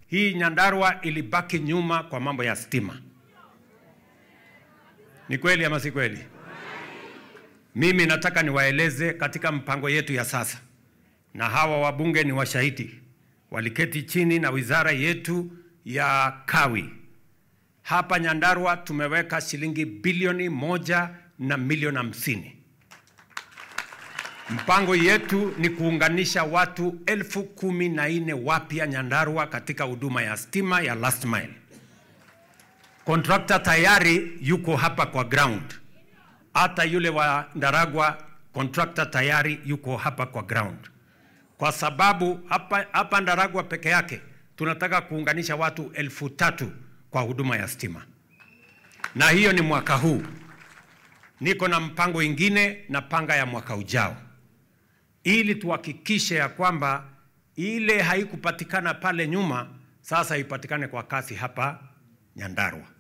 hii Nyandarua ilibaki nyuma kwa mambo ya stima. Ni kweli ama si kweli? Mimi nataka niwaeleze katika mpango yetu ya sasa, na hawa wabunge ni washahidi, waliketi chini na wizara yetu ya kawi hapa Nyandarua tumeweka shilingi bilioni moja na milioni hamsini. Mpango yetu ni kuunganisha watu elfu kumi na nne wapya Nyandarua katika huduma ya stima ya last mile. Kontrakta tayari yuko hapa kwa ground, hata yule wa Ndaragwa kontrakta tayari yuko hapa kwa ground, kwa sababu hapa, hapa Ndaragwa peke yake tunataka kuunganisha watu elfu tatu kwa huduma ya stima, na hiyo ni mwaka huu. Niko na mpango ingine na panga ya mwaka ujao, ili tuhakikishe ya kwamba ile haikupatikana pale nyuma sasa ipatikane kwa kasi hapa Nyandarua.